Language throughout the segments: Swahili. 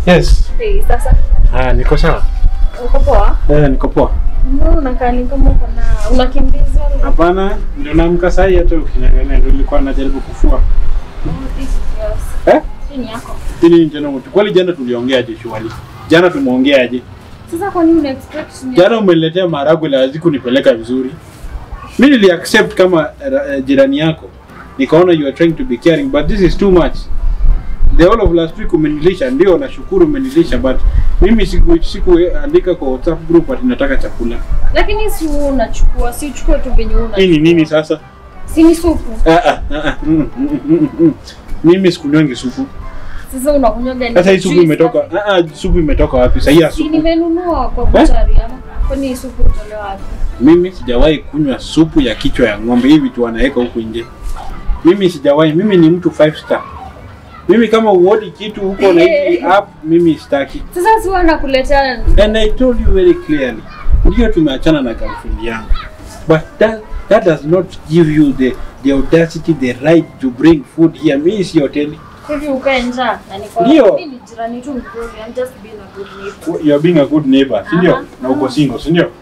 Yes. Hey, sasa Ah, niko sawa. uko poa? Eh, niko poa. Mbona unakaa ni kama uko na unakimbizwa? Hapana, ndio naamka saa hii hata ukiniangalia ndio nilikuwa najaribu kufua. Oh, this is yours. Eh? Hii ni yako. Ili ni jana mtu. Kwani jana tuliongeaje shughuli? Jana tumeongeaje? Sasa kwa nini una expect ni Jana umeniletea maharagwe la hazikunipeleka vizuri. Mimi nili accept kama uh, jirani yako. Nikaona you are trying to be caring but this is too much. The whole of last week umenilisha, ndio nashukuru umenilisha but mimi siku sikuandika kwa WhatsApp group ati nataka chakula. Lakini si wewe unachukua, si uchukue tu venye una. Hii ni nini sasa? Si ni supu. Ah, ah, ah, ah, mm, mm, mm, mm. Mimi sikunywangi supu. Sasa unakunywa gani? Sasa hii supu Juice imetoka. na- Ah, ah, supu imetoka wapi? Sasa hii ya Si supu. nimenunua kwa buchari ama kwani hii supu utolewa wapi? Mimi sijawahi kunywa supu ya kichwa ya ng'ombe hivi tu wanaweka huku nje. Mimi sijawahi. Mimi ni mtu five star. Mimi kama uodi kitu huko na hivi app, mimi sitaki. Sasa si wewe nakuletea And I told you very clearly. Ndio tumeachana na girlfriend yangu. But that, that does not give you the the audacity, the right to bring food here. Mimi si hoteli. hivi ukae njaa na niko Ndio. mimi ni jirani tu mzuri. I'm just being a good neighbor. You are being a good neighbor, si ndio? Aha. Na uko single, si ndio?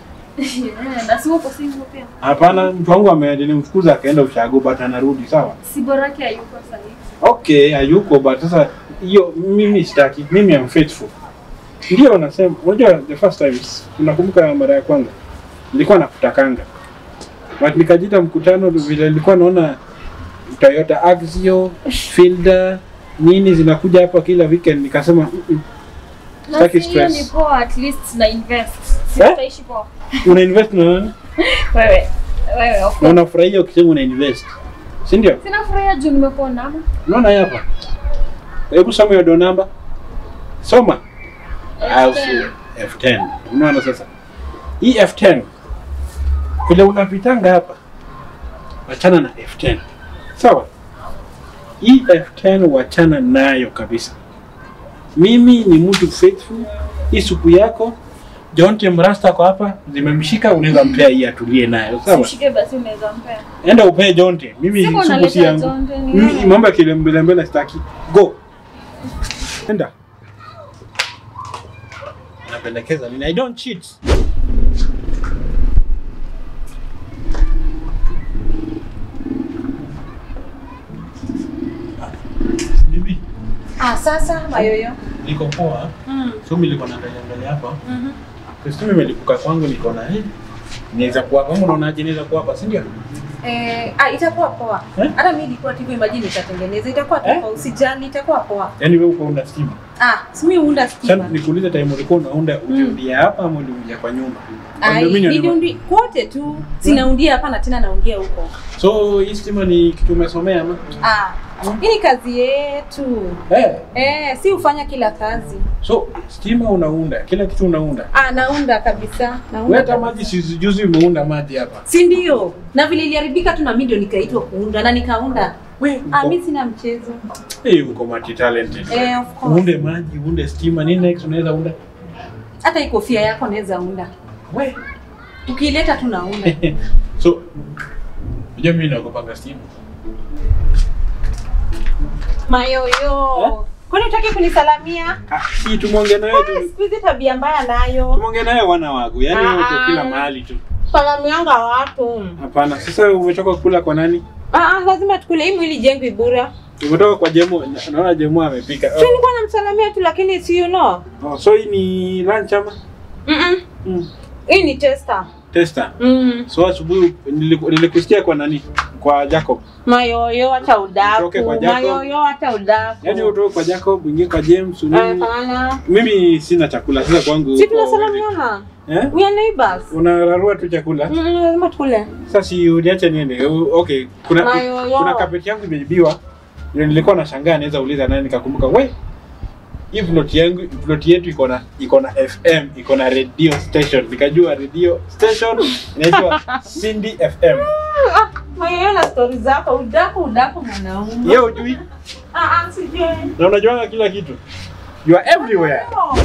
Eh, na si uko single pia. Hapana, mtu wangu ame- nilimfukuza akaenda ushago but anarudi, sawa? Si borake hayuko sasa hivi. Okay, hayuko but sasa hiyo mimi sitaki. Mimi am faithful. Ndio nasema, unajua the first time unakumbuka mara ya kwanza nilikuwa nakutakanga. But nikajita mkutano vile nilikuwa naona Toyota Axio, Fielder, nini zinakuja hapa kila weekend nikasema "Mm, mm, Na Sitaki si hiyo stress. ni poa at least na invest. Si Eh? utaishi poa. una invest na nani? Wewe. Wewe of Na course. unafurahia ukisema una invest. Si ndio? Sina furaha juu nimekuona ama. Unaona hii hapa? Hebu soma hiyo do namba. Soma. Au F10. sio? F10. Unaona sasa? Hii F10 vile unapitanga hapa, wachana na F10. Sawa? Hii F10 wachana nayo kabisa. Mimi ni mtu faithful. Hii supu yako Jonte Mrasta kwa hapa zimemshika, unaweza mpea hii atulie nayo. Sawa? Ushike basi unaweza mpea. Enda upee Jonte. Mimi Siko supu si unaleta yangu. Jonte, ni Mimi wewe. mambo ya kilembelembele sitaki. Go. Enda. Napendekeza nini? I don't cheat. Bibi, Ah, sasa mayoyo. niko poa. Mm. So mimi nilikuwa naangalia angalia hapa. Mhm. Kristo imelipuka kwangu niko na eh. Niweza kuwa kama unaonaje niweza kuwa hapa, si ndio? Eh, ah, itakuwa poa. Eh? Hata mimi nilikuwa tu imagine nitatengeneza. Itakuwa tu Eh? poa, usijali, itakuwa poa. Yaani wewe uko una stima. Ah, si mimi huunda Sasa stima. nikuulize time ulikuwa unaunda uliundia hapa ama uliundia kwa nyumba? Ai, Condominium ni- niliundi kote tu. Sinaundia hapa na tena naundia huko. So hii stima ni kitu umesomea ama? Ah, hii ni kazi yetu. Eh. Eh, si ufanya kila kazi. So stima unaunda, kila kitu unaunda. Ah, naunda kabisa. Wewe Naunda. hata kabisa. maji si juzi umeunda maji hapa. Si ndio? Na vile iliharibika tu na mimi ndio nikaitwa kuunda na nikaunda. Wewe Ah, uko, mimi sina mchezo. hey, uko multi talented. Eh, of course. Uunde maji, uunde stima, nini next unaweza unda? Hata hii kofia yako naweza unda. We. Ukileta tu naunda. so unajua mimi nakupanga stima. Mayoyo. Kwani utaki kunisalamia? Ah, si tumwongee naye Ah, tu. Siku hizi tabia mbaya nayo. Tumwongee naye wana wangu. Yaani Ah, wote ah. kila mahali tu. Salamianga watu. Hapana, sasa umetoka kula kwa nani? Ah, ah, lazima tukule hii mwili jengwi bura. Umetoka kwa Jemo, na- naona Jemo amepika. Si nilikuwa namsalamia tu lakini si you know. Oh, so hii ni lunch ama? Mm -mm. Mm. Hii ni tester. Tester. Mm. So asubuhi niliku- nilikusikia kwa nani? Kwa Jacob. Mayoyo hata udaku. Utoke kwa Jacob. Mayoyo hata udaku. Yaani utoke kwa Jacob, uingie kwa James, nini? Hapana. Mimi sina chakula sasa kwangu. Si huko- tunasalamiana. Eh? We are neighbors. Unararua tu chakula. Mm, lazima tukule. Sasa si uniache niende. U- Okay, kuna Mayoyo. kuna kapeti yangu imeibiwa. Ndio nilikuwa nashangaa naweza uliza nani nikakumbuka. We, hii plot yangu plot yetu iko na iko na FM, iko na radio station. Nikajua radio station inaitwa Cindy FM. Ah, Mayoyo na stories zako udaku udaku mwanaume. Yeye hujui Ah, ah, sijui. na unajuanga kila kitu. You are everywhere. Oh.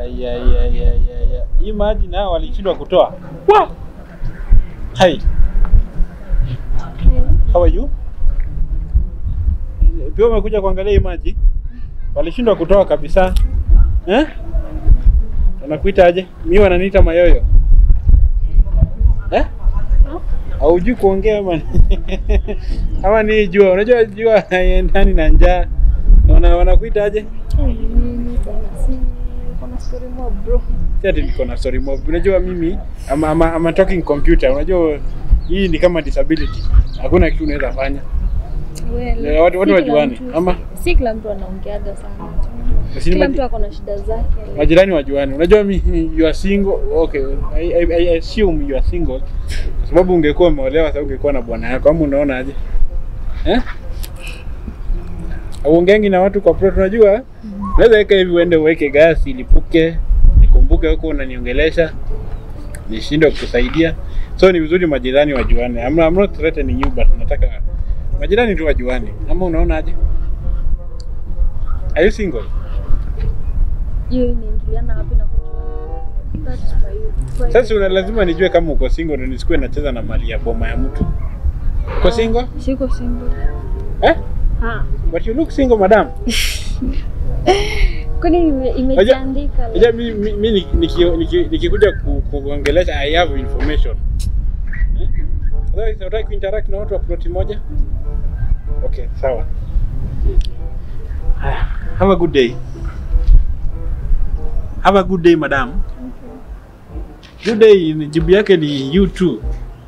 Aya, aya, aya, aya, aya. Hii maji nao walishindwa kutoa. Wa! Hai, how are you? Pia umekuja kuangalia hii maji? Walishindwa kutoa kabisa. Eh? Wanakuita aje? Mimi wananiita mayoyo. Eh? Haujui kuongea ama ama ni jua? Unajua jua haiendani na njaa. Wana wanakuita aje? Si ati niko na story mob. Unajua mimi ama, ama, ama talking computer. Unajua hii ni kama disability. Hakuna kitu unaweza fanya. Eh, watu- watu wajuane, ama? si kila mtu anaongeaga sana Lakini kila maji- mtu ako na shida zake majirani wajuane. Unajua mi you are single. Okay, I, I, I assume you are single kwa sababu ungekuwa umeolewa sasa ungekuwa na bwana yako ama unaona aje? Eh? Auongeangi na watu kwa plot unajua? Unaweza weka hivi uende uweke gasi ilipuke, nikumbuke huko unaniongelesha, nishindwe kukusaidia. So ni vizuri majirani wajuane. I'm, I'm not threatening you but nataka majirani tu wajuane. Ama unaona aje? Are you single? hiyo inaingiliana wapi na kujua That's my- Sasa una lazima nijue kama uko single ndio nisikuwe nacheza na mali ya boma ya mtu. Uko single? siko single Eh? ha But you look single madam. kwani ime- imejiandika Unajua mimi mimi niki- niki- nikikuja ku- kuongelesha I have information. Eh? Otherwise unataka kuinteract na watu wa ploti moja? Okay, sawa. Haya, Have a good day. Have a good day madam. Good day ni- jibu yake ni you too.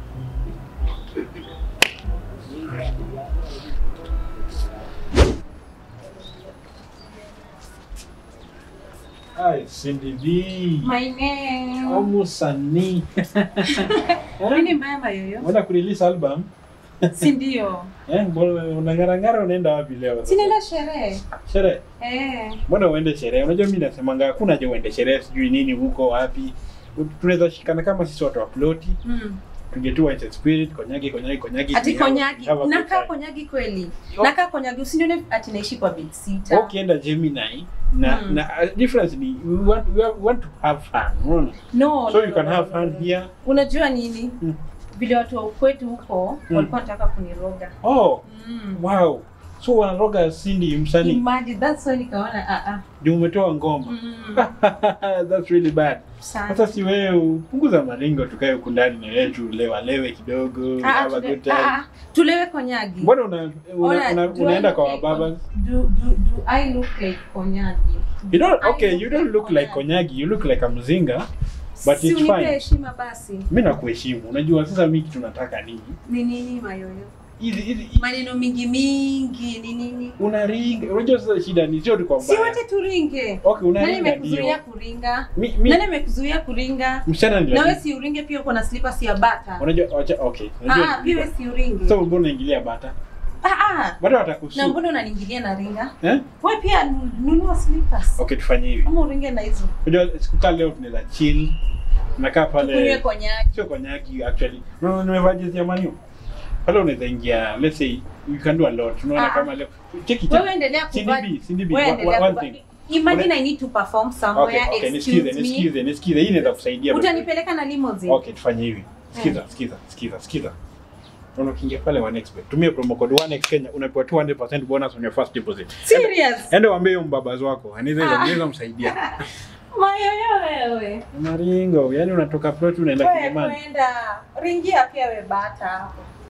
Hi, Cindy B. My name. Almost Sunny. Nini mbaya mayoyo? Unaenda kurelease album? Si ndio? Eh, mbona unang'arang'ara unaenda wapi leo? sasa? Sinaenda sherehe. Sherehe. Eh. Mbona uende sherehe? Unajua mimi nasemanga hakuna haja uende sherehe sijui nini huko wapi. Tunaweza shikana kama sisi watu wa ploti, Mm. tungetu wine and spirit, konyagi konyagi konyagi. Ati we have- konyagi. have a good Nakaa time. konyagi kweli. Oh. Nakaa konyagi usinione ati naishi kwa bed sitter. Ukienda Gemini na Mm. na uh, difference ni we want we have- want to have fun. Unaona? No. So no, you can no, have no, fun no. here. Unajua nini? Mm. Vile watu wa ukwetu huko Mm. walikuwa wanataka kuniroga. Oh, Mm. wow. So wanaroga Cindy msanii. Imagine that's why nikaona ah ah. Ndio umetoa ngoma. Mm. That's really bad. Sana. Sasa si wewe upunguza maringo tukae huku ndani na wewe tulewalewe kidogo. Ah, ah, have a tule- good time. ah, ah, tulewe konyagi. Mbona una, una, Ona, una, do I unaenda look kwa like wababa? Kon- Do, do, do I look like konyagi? You don't I okay, look you don't like look like Konyagi. Konyagi, you look like a mzinga. But si it's unipe fine. heshima basi. Mimi nakuheshimu. Unajua sasa mimi kitu nataka nini? Ni nini mayoyo? Hizi hizi Maneno mingi mingi ni nini? unaringa. Unajua sasa shida ni sio tu kwa Si mbaya. wote turinge. Okay, Nani unaringa amekuzuia ndio. kuringa? Mi, mi, Nani amekuzuia kuringa? msichana ni Na wewe lazima. si uringe pia uko na slippers ya bata. Unajua wacha okay. Ah, Unajua. pia wewe si uringe. So mbona unaingilia bata? Ah ah. Bata Na watakusu. mbona unaniingilia na ringa? Eh? Wewe pia nu- nunua slippers. Okay, tufanye hivi. Ama uringe na hizo. Unajua siku kama leo tunaweza chill. Nakaa Tukunywe pale. konyagi. Sio konyagi actually. No, nimevaa jezi ya Manu. Pale unaweza ingia, let's say you can do a lot. Unaona Ah. kama leo. Cheki Wewe cheki. endelea kuvaa. CDB, CDB. Wewe One, endelea one kuvaa. thing. Imagine Una- I need to perform somewhere. Okay, okay, excuse nisikize, me. nisikize, nisikize. Hii inaweza kusaidia. Utanipeleka na limousine. Okay, tufanye hivi. Sikiza, sikiza, sikiza, sikiza. Unaona ukiingia pale 1xbet. Tumia promo code 1x Kenya unapewa 200% bonus on your first deposit. Serious? Ende waambie huyo mbabazi wako. Anaweza Ah. anaweza msaidia. Mayoyo wewe. Maringo, yani unatoka plot unaenda Wewe Kilimani. kwenda ringia pia we bata hapo.